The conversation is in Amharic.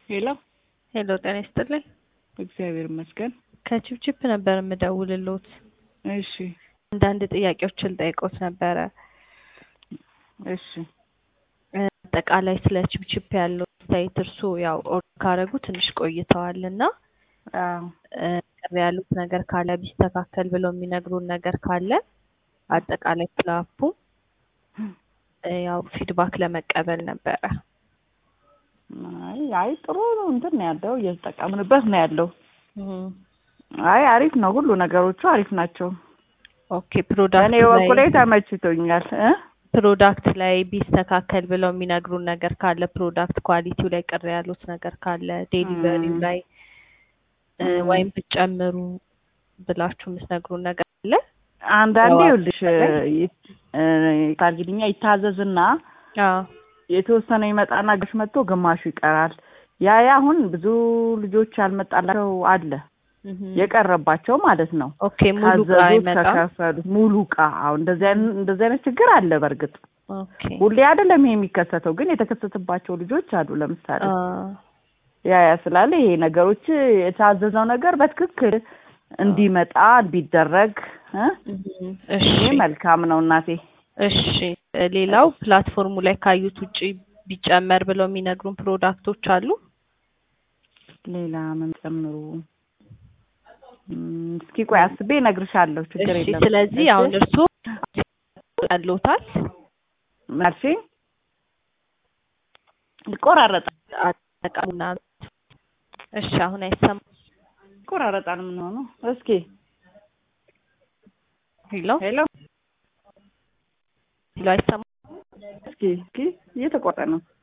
ሄሎ ሄሎ ጤና ይስጥልኝ። እግዚአብሔር ይመስገን። ከቺፕቺፕ ነበር የምደውልሎት። እሺ አንዳንድ ጥያቄዎችን ልጠይቆት ነበረ። እሺ አጠቃላይ ስለ ቺፕቺፕ ያለው አስተያየት እርስዎ ያው ኦርደር ካደረጉ ትንሽ ቆይተዋል እና አዎ እ ቅር ያሉት ነገር ካለ ቢስተካከል ብለው የሚነግሩን ነገር ካለ አጠቃላይ ስለ አፑ እ ያው ፊድባክ ለመቀበል ነበረ። አይ አይ ጥሩ እንትን ነው ያለው እየተጠቀምንበት ነው ያለው። እም፣ አይ አሪፍ ነው፣ ሁሉ ነገሮቹ አሪፍ ናቸው። ኦኬ ፕሮዳክት እኔ በኩሌ ላይ ተመችቶኛል እ ፕሮዳክት ላይ ቢስተካከል ብለው የሚነግሩን ነገር ካለ ፕሮዳክት ኳሊቲው ላይ ቅር ያሉት ነገር ካለ ዴሊቨሪው እም። ላይ እ እም። ወይም ብትጨምሩ ብላችሁ የምትነግሩን ነገር አለ? አንዳንዴ ያው ይኸውልሽ አጠቃላይ እ ታርጊልኛ ይታዘዝና አዎ የተወሰነ ይመጣና ግሽ መጥቶ ግማሹ ይቀራል። ያ ያ አሁን ብዙ ልጆች ያልመጣላቸው አለ እህ የቀረባቸው ማለት ነው። ኦኬ ሙሉ እቃ ካዘዙት አይመጣም። ከከፈሉት ሙሉ እቃ አሁን እንደዚህ አይነት እንደዚህ አይነት ችግር አለ። በእርግጥ ኦኬ ሁሌ አይደለም ይሄ የሚከሰተው፣ ግን የተከሰተባቸው ልጆች አሉ። ለምሳሌ አ ያ ያ ስላለ ይሄ ነገሮች የታዘዘው ነገር በትክክል እንዲመጣ እንዲደረግ እ እህ እሺ ይሄ መልካም ነው እናቴ። እሺ ሌላው ፕላትፎርሙ ላይ ካዩት ውጪ ቢጨመር ብለው የሚነግሩን ፕሮዳክቶች አሉ? ሌላ ምን ጨምሩ? እም፣ እስኪ ቆይ አስቤ እነግርሻለሁ። ችግር እሺ የለም። ስለዚህ እሺ አሁን እርስዎ ያለዎታል ምን አልሽኝ? ይቆራረጣል አጠቃሙና እሺ አሁን አይሰማም። ይቆራረጣል። ምን ሆኖ? እስኪ ሄሎ ሄሎ ሄሎ አይሰማም። እስኪ እስኪ እየተቆረጠ ነው።